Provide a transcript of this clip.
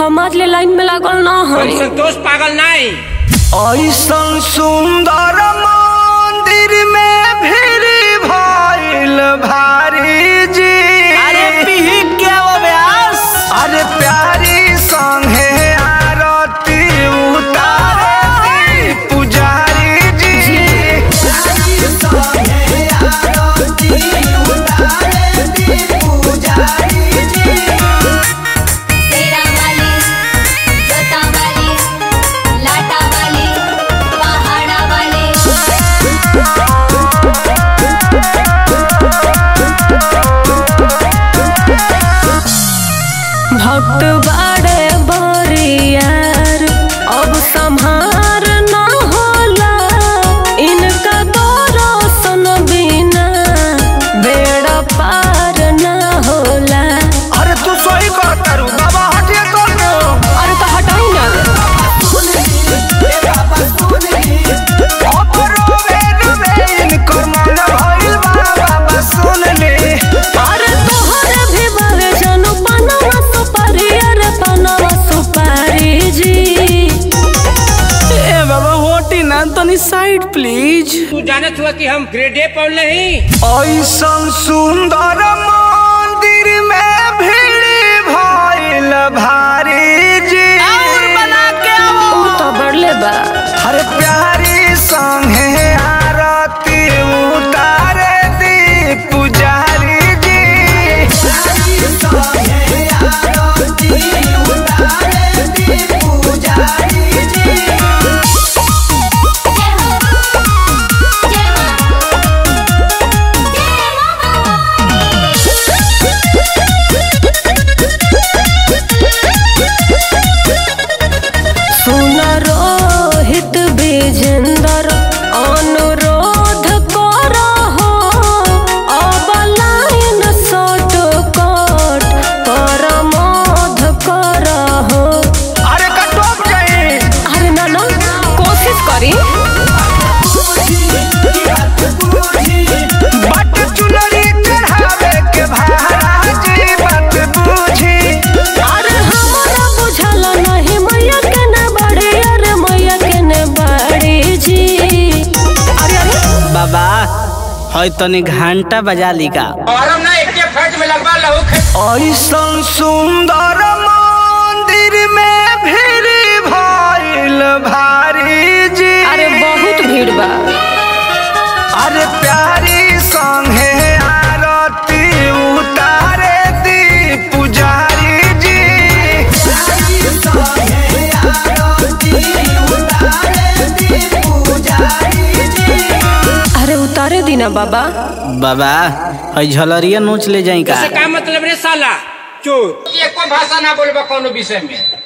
हमार ले लाइन में लागल ना हम है संतोष पागल नहीं ऐसन सुंदर मंदिर में भीड़ भइल भारी जी अरे पीही क्या वो व्यास अरे प्यारी संगे आरती उतारे पुजारी जी तेरा वाली जोता वाली लाटा वाली पहाड़ा वाली भक्त बाड़े बरियार अब संहार ना होला इनका दर्शन बिना बेड़ा पार ना होला अरे तू सही कर तारू बाबा हटिए कर दो अरे तो हटाई ना अपरो वेन इनकर मन भइल बा बाबा सुन ले अरे तोहरे भी बावे जानू पनवा सुपारी अरे पनवा सुपारी जी ए बाबा होटी ना तनी साइड प्लीज तू जानत हुआ कि हम ग्रेडे पढ़ नहीं ऐसन सुंदर मंदिर में भीड़ भइल भारी जी और बना के आओ ऊ तो बढ़ले बा हर प्यारी संगे आरती उतारे दी पुजारी जी जय हो जय सुन रोहित विजेंदर अनुरोध करहो अब लाइन शॉर्ट कट परमोध करहो अरे कटोप जाई अरे ना ना कोशिश करी बट चुनरी चढ़ावे के महाराजी बात बूझी अरे हमारा बुझल नहीं मैया के ने बड़ी अरे मैया के ने बड़ी जी अरे अरे बाबा है तनी घंटा बजा ली का और हम ना एक फट में लगवा लहू खे ऐसन सुंदर मंदिर में भीड़ भइल भारी जी अरे बहुत भीड़ बा अरे प्यारी संगे आरती उतारे दी पुजारी जी अरे उतारे दीना बाबा बाबा है झलरिया नोच ले जाई का इससे का मतलब रे साला चोर एको भाषा ना बोलबा कोनो विषय में